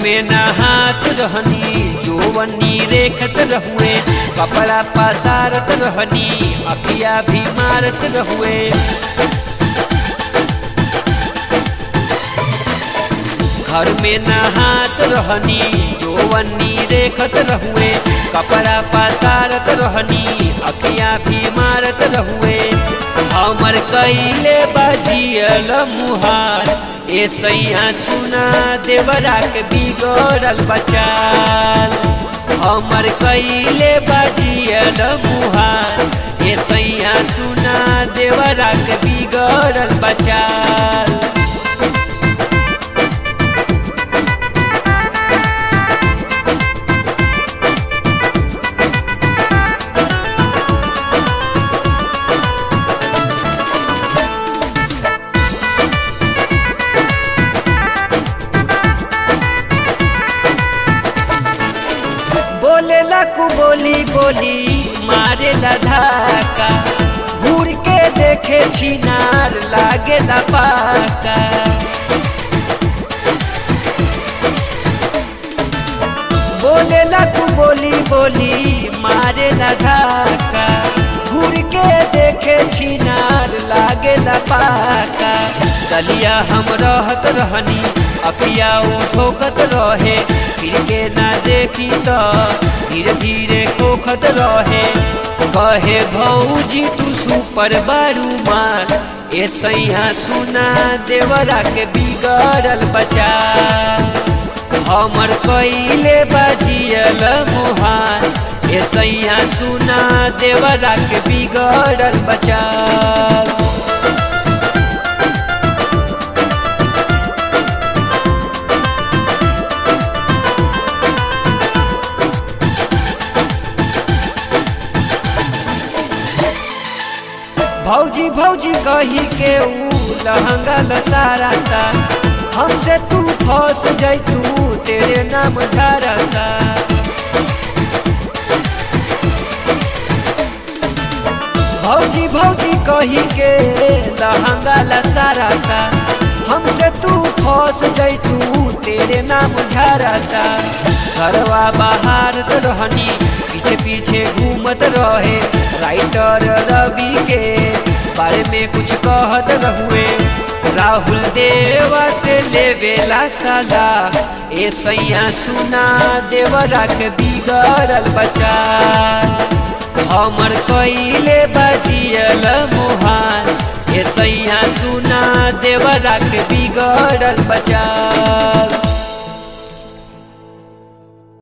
में नहात रहनी जोवनी रेखत रहुए कपड़ा पसारत रहनी अखिया भी मारत रहुए घर में नहात रहनी जोवनी रेखत रहुए कपड़ा पसारत रहनी अखिया भी मारत रहुए हमर कैले बाजियल मुहार ए सैया सुना देवरा के बिगड़ल बचाल हमर कैले बाजियल मुहार ए सैया सुना देवरा के बिगड़ल बचाल बोले लकू बोली बोली मारे धाका घूर के देखे छिनार लागे पाका बोले लकू बोली बोली मारे धाका घूर के देखे छिनार लागे पाका गलिया हम रहत रहनी अखिया उ ठोकत रहे फिर के ना देखी तो धीरे धीरे खोखत रहे कहे भौजी तू सुपर बारू मार ए सैया सुना देवरा के बिगड़ल बचा हमर कैले बाजियल मुहार ए सैया सुना देवरा के बिगड़ल बचा भौजी भौजी कही के ऊ लहंगा लसाराता हमसे तू फंस जैतू तेरे नाम झारता भौजी भौजी कही के लहंगा लसाराता हमसे तू फंस जैतू तेरे नाम झारता घरवा बाहर रहनी पीछे पीछे घूमत रहे राइटर रवि के बारे में कुछ कहत रहुए राहुल देवा से लेवेला सदा ए सैया सुना देवरा के बिगड़ल बचा हमर कैले बाजियल मुहार ए सैया सुना देवरा के बिगड़ल बचा